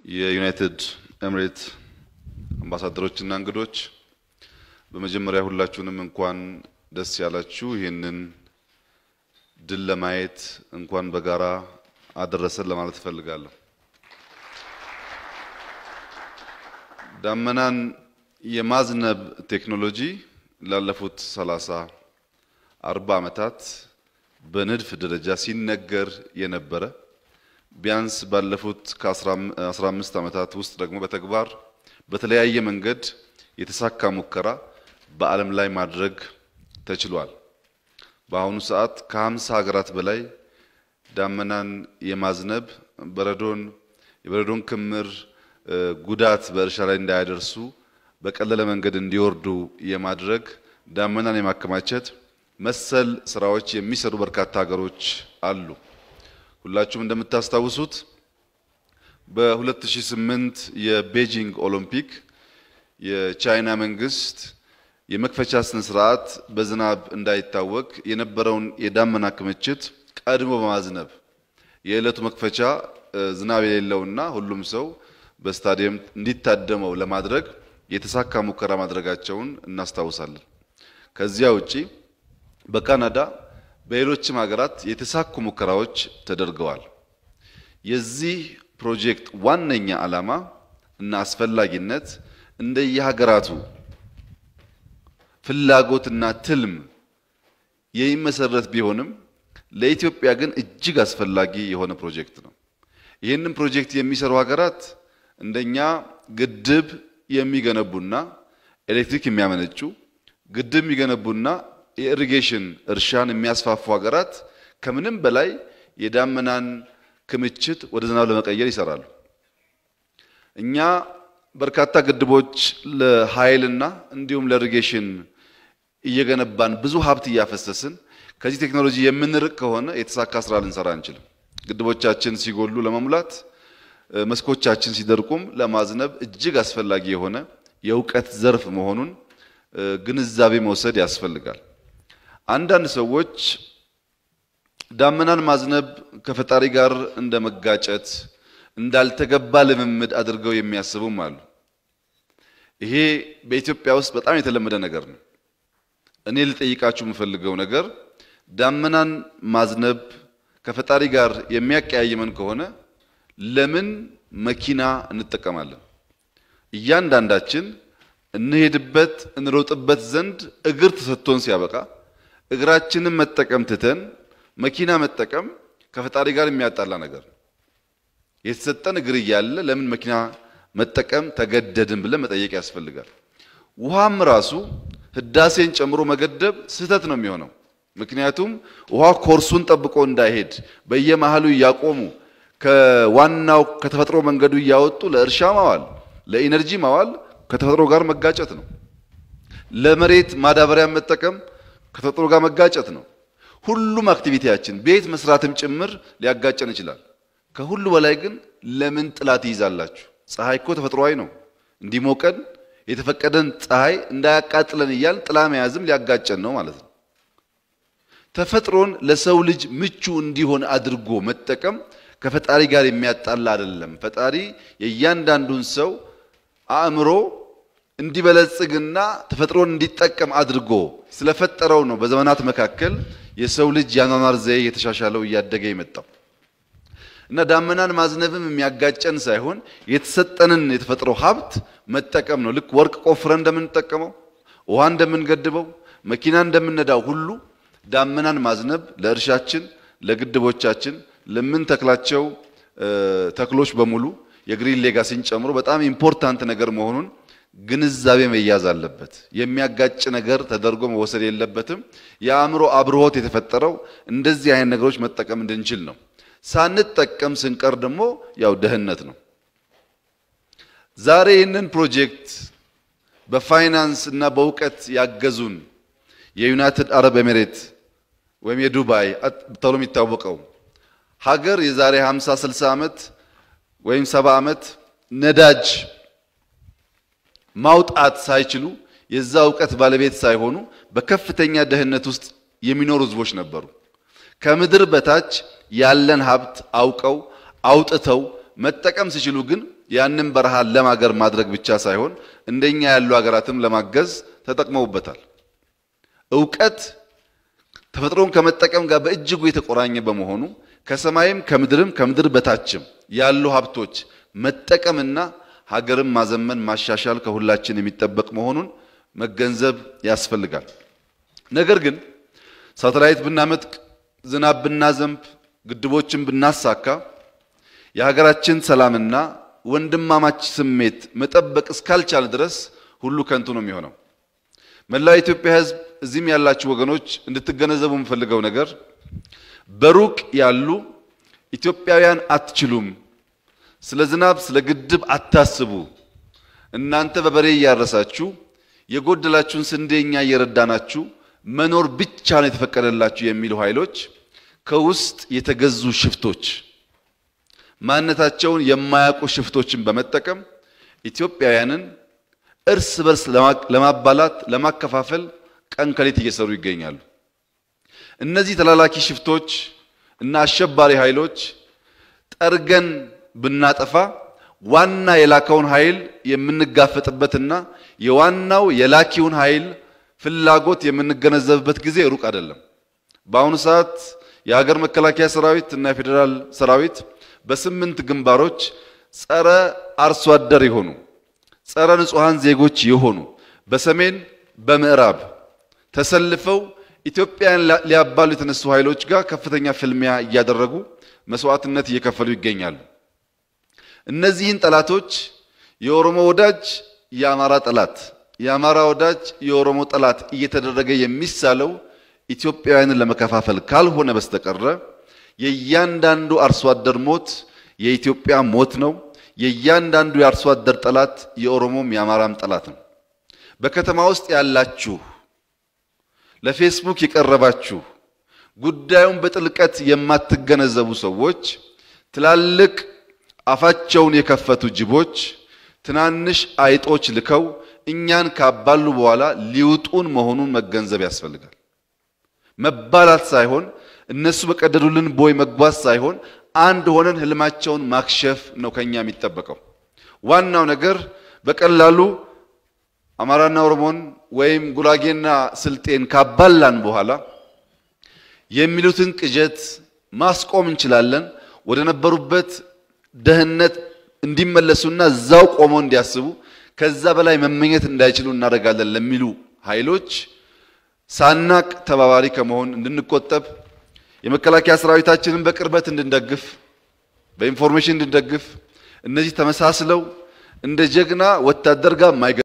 የዩናይትድ ኤምሬት አምባሳደሮችና እንግዶች በመጀመሪያ ሁላችሁንም እንኳን ደስ ያላችሁ። ይህንን ድል ለማየት እንኳን በጋራ አደረሰን ለማለት እፈልጋለሁ። ዳመናን የማዝነብ ቴክኖሎጂ ላለፉት ሰላሳ አርባ ዓመታት በንድፍ ደረጃ ሲነገር የነበረ ቢያንስ ባለፉት ከ15 ዓመታት ውስጥ ደግሞ በተግባር በተለያየ መንገድ የተሳካ ሙከራ በዓለም ላይ ማድረግ ተችሏል። በአሁኑ ሰዓት ከ50 ሀገራት በላይ ዳመናን የማዝነብ በረዶን የበረዶን ክምር ጉዳት በእርሻ ላይ እንዳያደርሱ በቀለለ መንገድ እንዲወርዱ የማድረግ ዳመናን የማከማቸት መሰል ስራዎች የሚሰሩ በርካታ ሀገሮች አሉ። ሁላችሁም እንደምታስታውሱት በ2008 የቤጂንግ ኦሎምፒክ የቻይና መንግስት የመክፈቻ ስነ ስርዓት በዝናብ እንዳይታወቅ የነበረውን የዳመና ክምችት ቀድሞ በማዝነብ የዕለቱ መክፈቻ ዝናብ የሌለውና ሁሉም ሰው በስታዲየም እንዲታደመው ለማድረግ የተሳካ ሙከራ ማድረጋቸውን እናስታውሳለን። ከዚያ ውጪ በካናዳ በሌሎችም ሀገራት የተሳኩ ሙከራዎች ተደርገዋል። የዚህ ፕሮጀክት ዋነኛ ዓላማ እና አስፈላጊነት እንደየሀገራቱ ፍላጎትና ትልም የሚመሰረት ቢሆንም ለኢትዮጵያ ግን እጅግ አስፈላጊ የሆነ ፕሮጀክት ነው። ይህንን ፕሮጀክት የሚሰሩ ሀገራት እንደኛ ግድብ የሚገነቡና ኤሌክትሪክ የሚያመነጩ ግድብ የሚገነቡና የኢሪጌሽን እርሻን የሚያስፋፉ ሀገራት ከምንም በላይ የዳመናን ክምችት ወደ ዝናብ ለመቀየር ይሰራሉ። እኛ በርካታ ግድቦች ለኃይልና እንዲሁም ለኢሪጌሽን እየገነባን ብዙ ሀብት እያፈሰስን ከዚህ ቴክኖሎጂ የምንርቅ ከሆነ የተሳካ ስራ ልንሰራ አንችልም። ግድቦቻችን ሲጎሉ ለመሙላት መስኮቻችን ሲደርቁም ለማዝነብ እጅግ አስፈላጊ የሆነ የእውቀት ዘርፍ መሆኑን ግንዛቤ መውሰድ ያስፈልጋል። አንዳንድ ሰዎች ዳመናን ማዝነብ ከፈጣሪ ጋር እንደ መጋጨት እንዳልተገባ ልምምድ አድርገው የሚያስቡም አሉ። ይሄ በኢትዮጵያ ውስጥ በጣም የተለመደ ነገር ነው። እኔ ልጠይቃችሁ የምፈልገው ነገር ዳመናን ማዝነብ ከፈጣሪ ጋር የሚያቀያይመን ከሆነ ለምን መኪና እንጠቀማለን? እያንዳንዳችን እንሄድበት እንሮጥበት ዘንድ እግር ተሰጥቶን ሲያበቃ እግራችንን መጠቀም ትተን መኪና መጠቀም ከፈጣሪ ጋር የሚያጣላ ነገር ነው። የተሰጠን እግር እያለ ለምን መኪና መጠቀም ተገደድን ብለን መጠየቅ ያስፈልጋል። ውሃም ራሱ ህዳሴን ጨምሮ መገደብ ስህተት ነው የሚሆነው። ምክንያቱም ውሃ ኮርሱን ጠብቆ እንዳይሄድ በየመሃሉ እያቆሙ ከዋናው ከተፈጥሮ መንገዱ እያወጡ ለእርሻ ማዋል፣ ለኢነርጂ ማዋል ከተፈጥሮ ጋር መጋጨት ነው። ለመሬት ማዳበሪያ መጠቀም ከተፈጥሮ ጋር መጋጨት ነው። ሁሉም አክቲቪቲያችን ቤት መስራትም ጭምር ሊያጋጨን ይችላል። ከሁሉ በላይ ግን ለምን ጥላ ትይዛላችሁ? ፀሐይ እኮ ተፈጥሯዊ ነው። እንዲሞቀን የተፈቀደን ፀሐይ እንዳያቃጥለን እያል ጥላ መያዝም ሊያጋጨን ነው ማለት ነው። ተፈጥሮን ለሰው ልጅ ምቹ እንዲሆን አድርጎ መጠቀም ከፈጣሪ ጋር የሚያጣላ አይደለም። ፈጣሪ የእያንዳንዱን ሰው አእምሮ እንዲበለጽግና ተፈጥሮን እንዲጠቀም አድርጎ ስለፈጠረው ነው በዘመናት መካከል የሰው ልጅ ያኗኗር ዘዬ የተሻሻለው እያደገ የመጣው እና ዳመናን ማዝነብም የሚያጋጨን ሳይሆን የተሰጠንን የተፈጥሮ ሀብት መጠቀም ነው። ልክ ወርቅ ቆፍረን እንደምንጠቀመው፣ ውሃ እንደምንገድበው፣ መኪና እንደምንነዳው ሁሉ ዳመናን ማዝነብ ለእርሻችን፣ ለግድቦቻችን፣ ለምንተክላቸው ተክሎች በሙሉ የግሪን ሌጋሲን ጨምሮ በጣም ኢምፖርታንት ነገር መሆኑን ግንዛቤ መያዝ አለበት። የሚያጋጭ ነገር ተደርጎ መወሰድ የለበትም። የአእምሮ አብርሆት የተፈጠረው እንደዚህ አይነት ነገሮች መጠቀም እንድንችል ነው። ሳንጠቀም ስንቀር ደግሞ ያው ደህንነት ነው። ዛሬ ይህንን ፕሮጀክት በፋይናንስ እና በእውቀት ያገዙን የዩናይትድ አረብ ኤሚሬት ወይም የዱባይ ተብሎ የሚታወቀው ሀገር የዛሬ 50 60 ዓመት ወይም 70 ዓመት ነዳጅ ማውጣት ሳይችሉ የዛ እውቀት ባለቤት ሳይሆኑ በከፍተኛ ደህንነት ውስጥ የሚኖሩ ህዝቦች ነበሩ። ከምድር በታች ያለን ሀብት አውቀው አውጥተው መጠቀም ሲችሉ ግን ያንን በረሃ ለም ሀገር ማድረግ ብቻ ሳይሆን እንደኛ ያሉ ሀገራትም ለማገዝ ተጠቅመውበታል። እውቀት ተፈጥሮን ከመጠቀም ጋር በእጅጉ የተቆራኘ በመሆኑ ከሰማይም ከምድርም ከምድር በታችም ያሉ ሀብቶች መጠቀምና ሀገርን ማዘመን ማሻሻል ከሁላችን የሚጠበቅ መሆኑን መገንዘብ ያስፈልጋል። ነገር ግን ሳተላይት ብናመጥቅ፣ ዝናብ ብናዘንብ፣ ግድቦችን ብናሳካ የሀገራችን ሰላምና ወንድማማች ስሜት መጠበቅ እስካልቻለ ድረስ ሁሉ ከንቱ ነው የሚሆነው። መላው የኢትዮጵያ ሕዝብ እዚህም ያላችሁ ወገኖች እንድትገነዘቡ የምፈልገው ነገር በሩቅ ያሉ ኢትዮጵያውያን አትችሉም፣ ስለ ዝናብ ስለ ግድብ አታስቡ፣ እናንተ በበሬ እያረሳችሁ የጎደላችሁን ስንዴ እኛ እየረዳናችሁ መኖር ብቻ ነው የተፈቀደላችሁ የሚሉ ኃይሎች ከውስጥ የተገዙ ሽፍቶች ማንነታቸውን የማያውቁ ሽፍቶችን በመጠቀም ኢትዮጵያውያንን እርስ በርስ ለማባላት ለማከፋፈል ቀን ከሌት እየሰሩ ይገኛሉ። እነዚህ ተላላኪ ሽፍቶች እና አሸባሪ ኃይሎች ጠርገን ብናጠፋ ዋና የላከውን ኃይል የምንጋፈጥበትና የዋናው የላኪውን ኃይል ፍላጎት የምንገነዘብበት ጊዜ ሩቅ አይደለም። በአሁኑ ሰዓት የሀገር መከላከያ ሰራዊት እና የፌዴራል ሰራዊት በስምንት ግንባሮች ጸረ አርሶ አደር የሆኑ ጸረ ንጹሐን ዜጎች የሆኑ በሰሜን በምዕራብ ተሰልፈው ኢትዮጵያን ሊያባሉ የተነሱ ኃይሎች ጋር ከፍተኛ ፍልሚያ እያደረጉ መስዋዕትነት እየከፈሉ ይገኛሉ። እነዚህን ጠላቶች የኦሮሞ ወዳጅ የአማራ ጠላት፣ የአማራ ወዳጅ የኦሮሞ ጠላት እየተደረገ የሚሳለው ኢትዮጵያውያንን ለመከፋፈል ካልሆነ በስተቀረ የእያንዳንዱ አርሶ አደር ሞት የኢትዮጵያ ሞት ነው። የእያንዳንዱ የአርሶ አደር ጠላት የኦሮሞም የአማራም ጠላት ነው። በከተማ ውስጥ ያላችሁ ለፌስቡክ የቀረባችሁ ጉዳዩን በጥልቀት የማትገነዘቡ ሰዎች ትላልቅ አፋቸውን የከፈቱ ጅቦች ትናንሽ አይጦች ልከው እኛን ካባሉ በኋላ ሊውጡን መሆኑን መገንዘብ ያስፈልጋል። መባላት ሳይሆን እነሱ በቀደዱልን ቦይ መጓዝ ሳይሆን አንድ ሆነን ህልማቸውን ማክሸፍ ነው ከኛ የሚጠበቀው። ዋናው ነገር በቀላሉ አማራና ኦሮሞን ወይም ጉራጌና ስልጤን ካባላን በኋላ የሚሉትን ቅዠት ማስቆም እንችላለን። ወደ ነበሩበት ደህንነት እንዲመለሱና እዛው ቆመው እንዲያስቡ ከዛ በላይ መመኘት እንዳይችሉ እናደርጋለን ለሚሉ ኃይሎች ሳናቅ ተባባሪ ከመሆን እንድንቆጠብ የመከላከያ ሰራዊታችንን በቅርበት እንድንደግፍ በኢንፎርሜሽን እንድንደግፍ እነዚህ ተመሳስለው እንደ ጀግና ወታደር ጋር